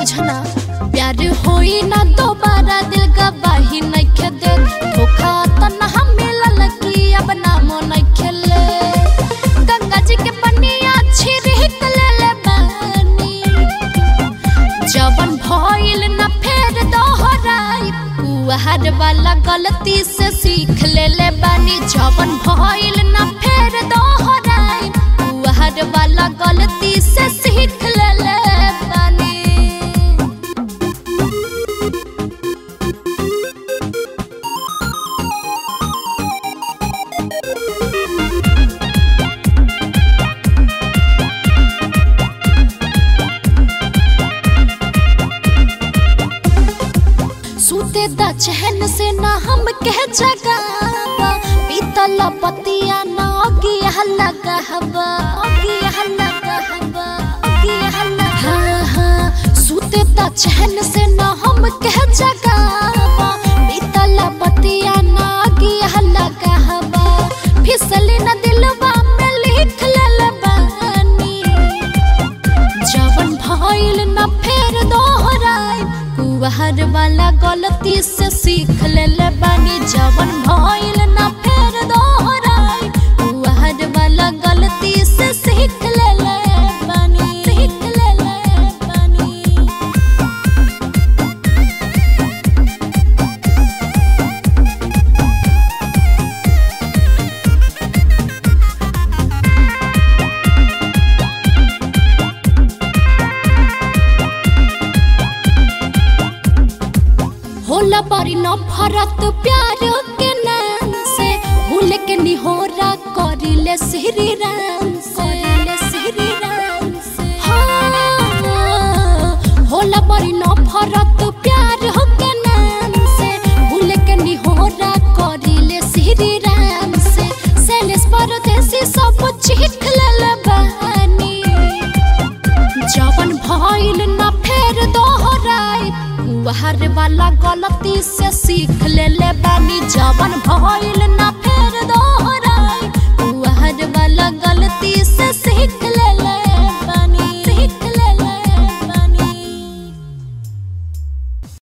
बुझना प्यार होई ना दोबारा दिल गवाही नइखे दे धोखा तना हम मिलल की अब नामो नइखे ले गंगा जी के पनिया छिड़क ले ले बानी जवन भइल न फेर दोहराई कुहर वाला गलती से सीख ले ले बानी जवन भइल न फेर दोहराई कुहर वाला गलती से सीख ले ले बानी सूते द चहन से ना हम कह जगावा पीतल पतिया ना गिया लगा हवा गिया लगा हवा गिया लगा हाँ हाँ सूते द चहन से ना हम कह जगावा पीतल पतिया ना गिया लगा हवा फिसली न दिलवा में लिख ले बानी जवन भइल न फेर दोहराई कुहर वाला गलती से सीख ले ले बानी जवन भइल न फेर दोहराई कुहर वाला गलती से सीख ले ले बानी सीख ले ले बानी होला बड़ी नफरत प्यार के नाम से भूल के निहोरा करिले श्री राम से श्री राम से हाँ होला बड़ी नफरत प्यार के नाम से भूल के निहोरा करिले श्री राम से सैलेश परदेसी सब चीख ले बानी जवन भइल न फेर दोहराई कुहर वाला गलती से सीख ले ले बानी जवन भइल न